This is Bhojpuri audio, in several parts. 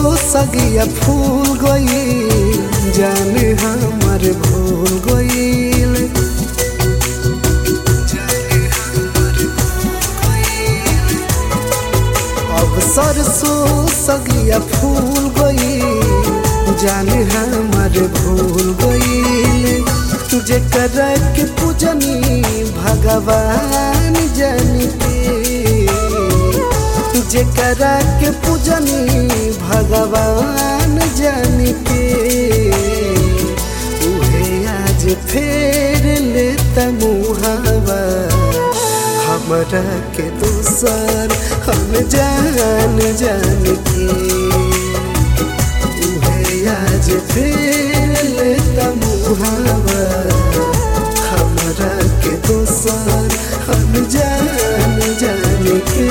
सगिया फूल गई जाने हमर भूल गईल अब सरसों सगिया फूल गई जाने हमर भूल गईल जेकरा के पूजनी भगवान जानते जेकरा के पूजनी भगवान जानते उहे आज फेर लेता मुहावा हमरा के दूसर हम जान जान के उहे आज फेर लेता मुहावा हमरा के दूसर हम जान जान के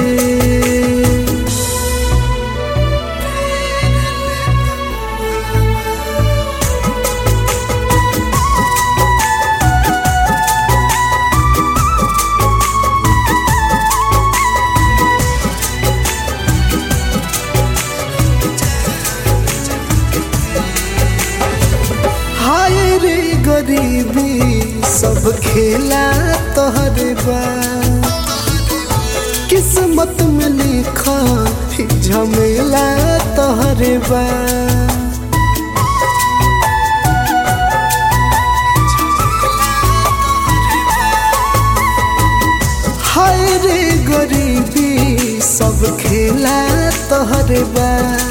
हाय रे गरीबी सब खेला तोहरे बा किस्मत में लिखा ही झमेला तोहरे बा हाय रे गरीबी सब खेला तोहरे बा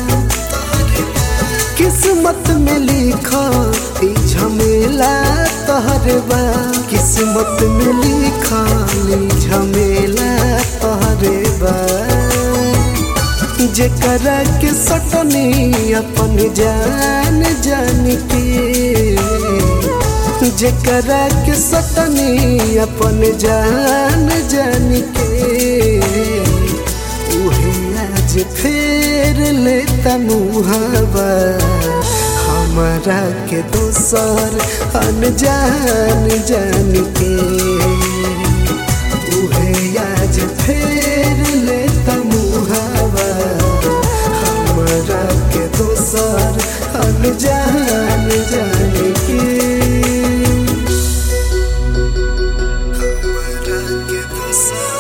किस्मत में लिखा ई झमेला तोहरे बा किस्मत में लिखा ई झमेला तोहरे बा जेकरा के सटनी अपन जान जान के जेकरा के सटनी अपन जान जान के उहे आज फेर लेता मुहावा हमारा के दोसर अनजान जान के उहे आज फेर लेता मुहावा हमारा के दोसर अनजान जान के हमारा के दोसर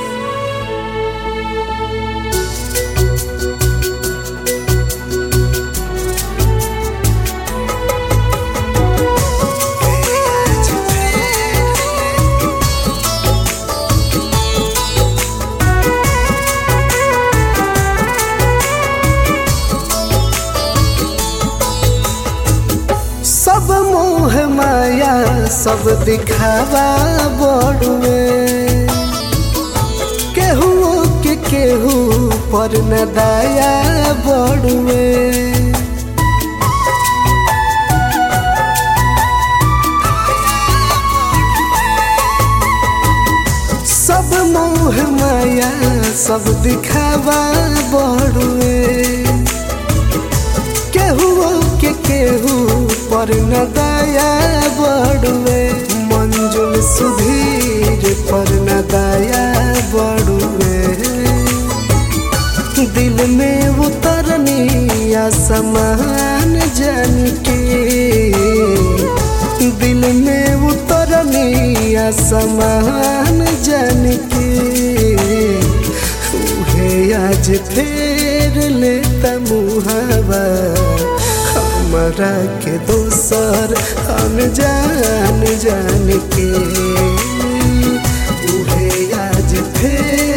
सब मोह माया सब दिखावा बड़ुए केहू के केहू पर न दाया बड़ुए सब मोह माया सब दिखावा बड़ुए केहू के केहू पर न दया बड़ुए मंजुल सुधीर पर न दया बड़ुए दिल में उतरनी आसमान जान के दिल में उतरनी आसमान जान के उहे आज फेर लेता मुहावा हमरा के दोसर अनजान जान के उहे आज फेर